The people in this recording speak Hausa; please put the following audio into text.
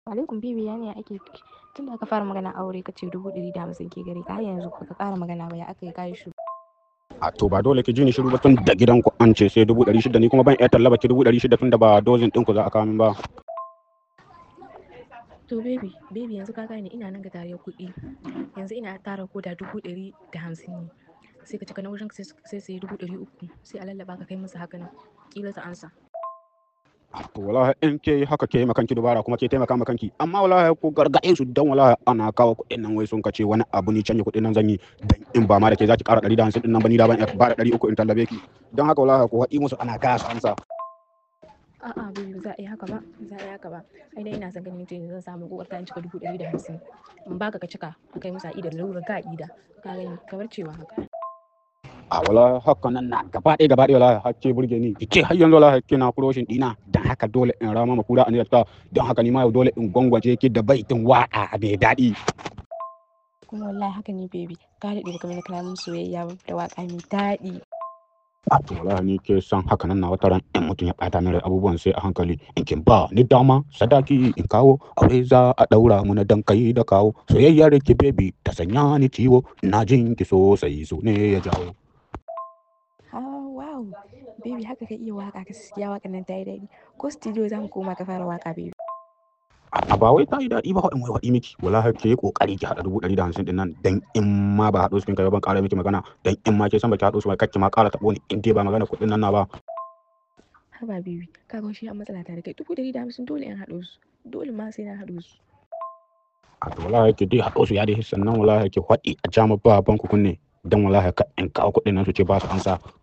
alaikum bibi ya ne ake tun da aka fara magana aure ka ce dubu ɗari da hamsin ke gare ka har yanzu ka ƙara magana ba ya aka yi kayi shi a to ba dole ki ji ni shiru ba tun da gidan ku an ce sai dubu ɗari shida ni kuma ban iya tallaba ki dubu ɗari shida tun da ba dozin ɗin ku za a kawo min ba to baby baby yanzu ka gane ina nan ga tare kuɗi yanzu ina tara ko da dubu ɗari da hamsin ne sai ka cika na wurin sai sai sai dubu ɗari uku sai a lallaba ka kai musu haka nan kila ta ansa to wallahi in ke haka ke ma kanki dubara kuma ke taimaka ma kanki amma wallahi ko gargaɗe su dan wallahi ana kawo kuɗin nan wai sun kace wani abu ni canje kuɗin nan zan yi dan in ba ma da ke zaki ƙara ɗari da hamsin ɗin nan ba ni da ban iya ba da ɗari uku in tallabe ki dan haka wallahi ko haɗi musu ana gaya su ansa a'a baby ba za a yi haka ba ba za a yi haka ba ai dai ina son ganin mutum zan samu ko ta cika dubu ɗari da hamsin in baka ka cika a kai musu a ida da lalurar ka a ida ka gani kamar cewa haka a wala haka nan na gaba ɗaya gaba ɗaya wala hakke burge ni ce har yanzu wala hakke na kuroshin dina dan haka dole in rama ma kura aniyar ta don haka ni ma yau dole in gwangwaje ki da baitin waka mai daɗi kuma wallahi haka ne baby ka daɗe baka mana kalamin soyayya ba da waka mai daɗi a to wala ni ke san haka nan na wata ran in mutum ya ɓata min rai abubuwan sai a hankali in kin ba ni dama sadaki in kawo aure za a ɗaura mu na dan kai da kawo soyayyar ki baby ta sanya ni ciwo na jin ki sosai so ne ya jawo ah wow baby haka ka iya waka gaskiya wakan nan ta yi daɗi ko studio za mu koma ka fara waka baby a ba wai ta yi daɗi ba in wai waɗi miki wala ke kokari ki haɗa dubu ɗari da hamsin ɗin nan dan in ma ba haɗo su kin kai ban ƙara miki magana dan in ma ke san baki haɗo su ba kake ma ƙara taɓo ni in dai ba magana kuɗin nan na ba haba baby ka ga shi a matsala ta da kai dubu ɗari da hamsin dole in haɗo su dole ma sai na haɗo su a to wala ke dai haɗo su ya dai sannan wala ke faɗi a jama ba ban ku kunne dan wala ka in kawo kuɗin nan su ce ba su ansa